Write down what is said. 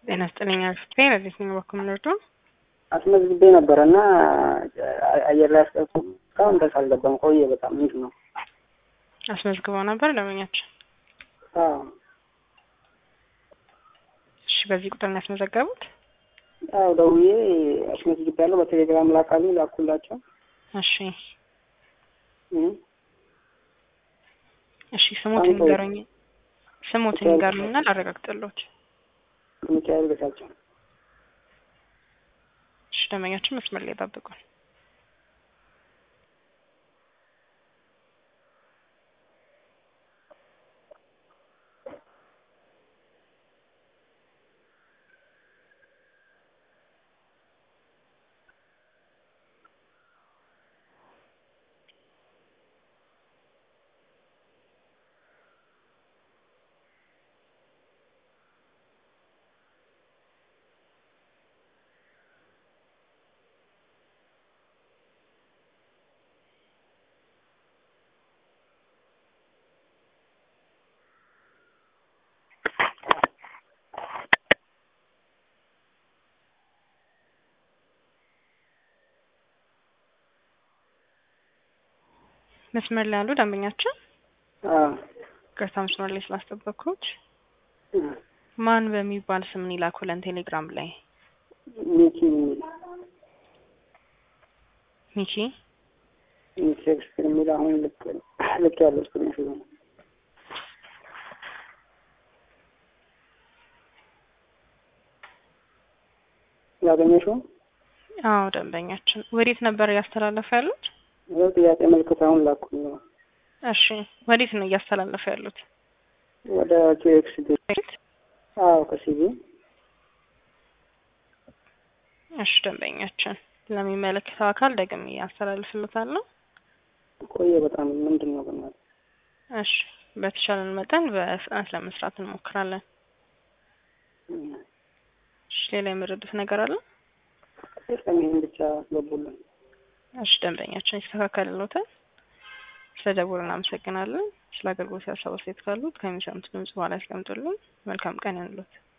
ጤና ይስጥልኝ አርፍቴ ለዚህ ነው በኩል ምንርዱ አስመዝግቤ ነበረ እና አየር ላይ አስቀርቶ እስካሁን ድረስ አልገባም። ቆየ በጣም ምንድን ነው? አስመዝግበው ነበር ደንበኛችን። አዎ እሺ፣ በዚህ ቁጥር ነው ያስመዘገቡት? አዎ ደውዬ አስመዝግቤያለሁ። በቴሌግራም ላካሉ ላኩላቸው። እሺ እ እሺ፣ ስሙትን ንገሩኝ። ስሙትን ንገሩኝና ላረጋግጥልዎት። ሚካኤል ቤታቸው እሺ፣ ደንበኛችን መስመር ላይ ይጠብቁን። መስመር ላይ ያሉ ደንበኛችን አዎ ቅርታ መስመር ላይ ስላስጠበቅኩት እ ማን በሚባል ስም ይላኩልን ቴሌግራም ላይ ሚኪ የሚል ሚኪ ሚኪ ሼክስፒር የሚል አሁን ልክ ልክ ያለው ስክሪን ሹት ነው። ያገኘሽው አዎ ደንበኛችን ወዴት ነበር እያስተላለፉ ያሉት ይኸው ጥያቄ ምልክት አሁን ላኩኝ ነው እሺ ወዴት ነው እያስተላለፉ ያሉት ወደ ኪኤክስ ቤት አዎ ከሲቪ እሺ ደንበኛችን ለሚመለከተው አካል ደግሜ ያስተላልፍልታለሁ ቆየ በጣም ምንድን ነው በእናትህ እሺ በተቻለን መጠን በፍጥነት ለመስራት እንሞክራለን እሺ ሌላ የምረዱት ነገር አለ የለም ይህን ብቻ አስገቡልን እሺ ደንበኛችን ይስተካከልልዎታል ስለ ደውሉ እናመሰግናለን ስለ አገልግሎት ያሳብ አስተያየት ካሉት ከሚሰሙት ድምጽ በኋላ ያስቀምጡልን መልካም ቀን ይሁንልዎት